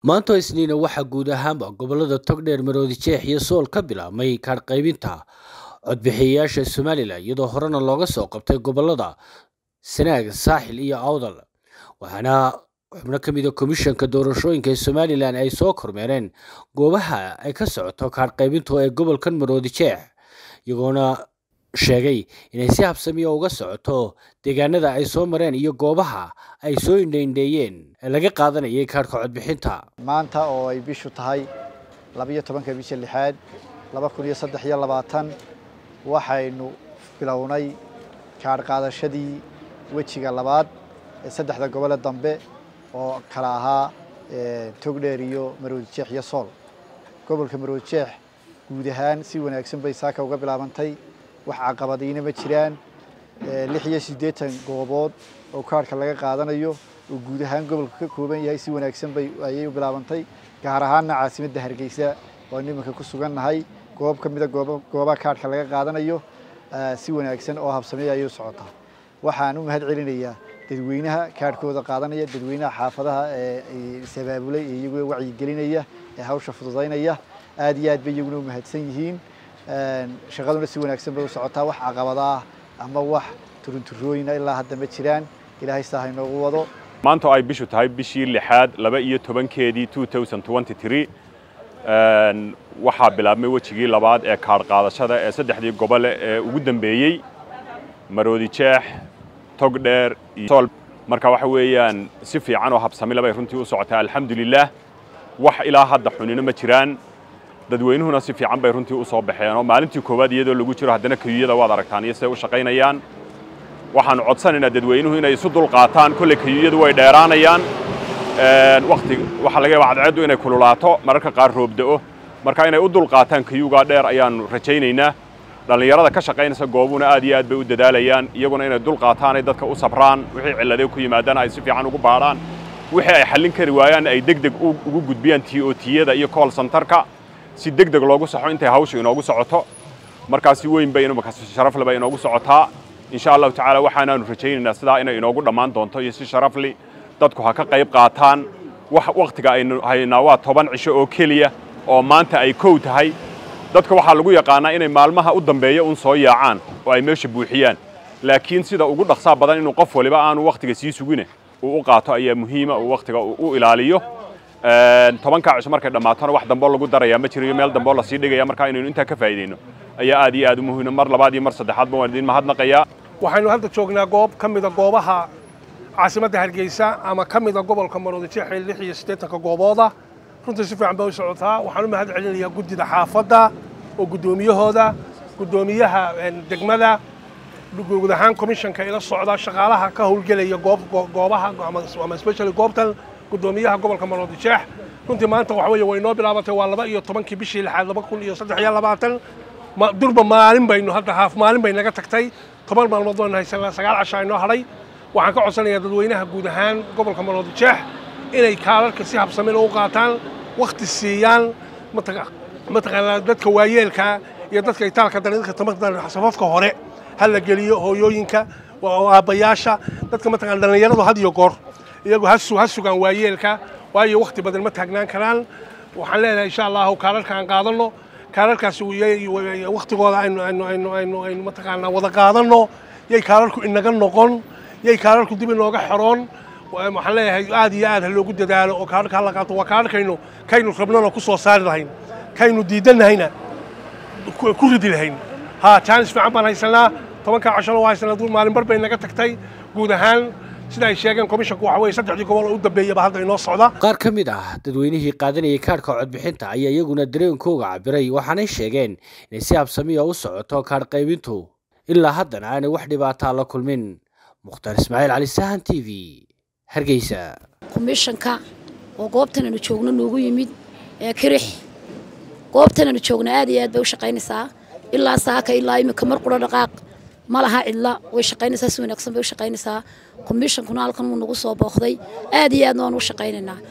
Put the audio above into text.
maanta isniina waxaa guud ahaanba gobolada togdheer maroodi jeex iyo sool ka bilaabmay kaadh qaybinta codbixiyayaasha somalilan iyadoo horena looga soo qabtay gobolada sanaag saaxil iyo awdal waxaana xubno ka mida komishanka doorashooyinka ee somalilan ay soo kormeereen goobaha ay ka socoto kaadh qaybintu ee gobolkan maroodi jeex iyagoona sheegay inay si habsamiya uga socoto deegaanada ay soo mareen iyo goobaha ay soo indhaindheeyeen ee laga qaadanayay kaadhka codbixinta maanta oo ay bishu tahay labiyo tobanka bisha lixaad laba kun iyo saddex iyo labaatan waxaynu bilownay kaadh qaadashadii wejiga labaad ee saddexda gobole dambe oo kala ahaa togdheer iyo maroodi jeex iyo sool gobolka maroodi jeex guud ahaan si wanaagsan bay saaka uga bilaabantay wax caqabadiina ma jiraan lix iyo siddeetan goobood oo kaadhka laga qaadanayo oo guud ahaan gobolka ka kooban yahay si wanaagsan bay ayay u bilaabantay gaar ahaanna caasimadda hargeysa oo nimanka ku sugannahay goob ka mida goob goobaha kaadhka laga qaadanayo si wanaagsan oo habsameeya ayay u socotaa waxaan u mahad celinayaa dadweynaha kaadhkooda qaadanaya dadweynaha xaafadaha ee sabaabulay ee iyaguna wacyigelinaya ee hawsha fududaynaya aad iyo aad bay iyaguna u mahadsan yihiin shaqaduna si wanaagsan bay u socotaa wax caqabada ah ama wax turunturooyina ilaa hadda ma jiraan ilaahay saa ha inoogu wado maanta oo ay bishu tahay bishii lixaad laba iyo tobankeedii waxaa bilaabmay wejigii labaad ee kaadh qaadashada ee saddexdii gobole ee ugu dambeeyey maroodi jeex togdheer iyo sool marka waxa weeyaan si fiican oo habsamila bay runtii u socotaa alxamdulilaah wax ilaa hadda xunino ma jiraan dadweynuhuna si fiican bay runtii u soo baxeen oo maalintii koowaad iyadoo lagu jiro haddana kayuyada waad aragtaan iyo siday u shaqaynayaan waxaanu codsanaynaa dadweynuhu inay isu dulqaataan kolley kayuyadu way dheeraanayaan wakti waxaa laga yaaba cadceeddu inay kululaato mararka qaar roobda'o marka inay u dulqaataan kayugaa dheer ayaanu rajaynaynaa dhallinyarada ka shaqaynaysa goobuna aad iyo aad bay u dadaalayaan iyaguna inay dulqaataan ay dadka u sabraan wixii cilladay ku yimaadana ay si fiican ugu baadhaan wixii ay xallin kari waayaan ay deg deg ugu gudbiyaan t o tiyada iyo call centerka si deg deg loogu saxo intay hawshu inoogu socoto markaas si weyn bay imaka sharafle bay inoogu socotaa insha allahu tacaala waxaanaanu rajaynaynaa sidaa inay inoogu dhammaan doonto iyo si sharafli dadku ha ka qayb qaataan wakhtiga aynu haynaa waa toban cisho oo keliya oo maanta ay kow tahay dadka waxaa lagu yaqaanaa inay maalmaha u dambeeya un soo yaacaan oo ay meesha buuxiyaan laakiin sida ugu dhaqsaa badan inuu qof waliba aanu wakhtiga sii sugine uu u qaato ayaa muhiima uu wakhtiga u ilaaliyo tobankaa cisho markay dhammaatona wax damboo lagu darayaa ma jirayo meel damboo lasii dhigaya markaa inaynu intaa ka faa'iidayno ayaa aad iyo aad u muhiima mar labaad iyo mar saddexaadba waan idin mahadnaqayaa waxaynu hadda joognaa goob ka mida goobaha caasimadda hargeysa ama ka mida gobolka maroodi jeex ee lix iyo siddeetanka goobooda runtii si fiican bay u socotaa waxaan u mahad celinayaa guddida xaafadda oo guddoomiyahooda guddoomiyaha degmada guud ahaan komishanka ila socda shaqaalaha ka howlgelaya goobaha ama specially goobtan guddoomiyaha gobolka maroodi jeex runtii maanta waxa weeye way noo bilaabatay waa laba iyo tobankii bishii lixaad laba kun iyo saddex iyo labaatan durba maalin baynu hadda haaf maalin bay naga tagtay toban maalmood baynu haysanaa sagaal casha inoo hadhay waxaan ka codsanayaa dadweynaha guud ahaan gobolka maroodi jeex inay kaalarka si habsamina u qaataan wakhti siiyaan mataqaanaa dadka waayeelka iyo dadka itaalka daridka tamarta safafka hore ha la geliyo hooyooyinka aabbayaasha dadka mataqana dhallinyaradu had iyo goor iyagu ha sugaan waayeelka waayo wakhti badan ma taagnaan karaan waxaan leenahay insha allahu kaalarka aan qaadanno kaalarkaasi wakhtigooda aynu aynu aynu aynu aynu mataqaanaa wada qaadanno yay kaalarku inaga noqon yay kaalarku dib inooga xeroon waxaan leeyahay aad iyo aad ha loogu dadaalo oo kaalarka hala qaato waa kaalarkaynu kaynu rabnana ku soo saari lahayn kaynu diidannahayna ku ridi lahayn ha jaanis fiican baan haysanaa tobankaa cashona waa haysanaa duur maalin bar bay naga tagtay guud ahaan sida ay sheegeen komishanku waxa weye saddexdii gobol oo u dambeeyaba hadda inoo socda qaar ka mid ah dadweynihii qaadanayay kaadhka codbixinta ayaa iyaguna dareenkooga cabiray waxaanay sheegeen inay si habsamiya u socoto kaadh qaybintu ilaa haddana aanay wax dhibaataa la kulmin mukhtaar ismaaciil cali sahan t v hargeysa komishanka oo goobtan aanu joogno noogu yimid ee kirix goobtan aanu joogno aad iyo aad bay u shaqaynaysaa ilaa saaka ilaa iminka mar qura dhaqaaq ma laha cidla way shaqaynaysaa si wanaagsan bay u shaqaynaysaa komishankuna halkan wuu nagu soo booqday aad iyo aadna waan u shaqaynaynaa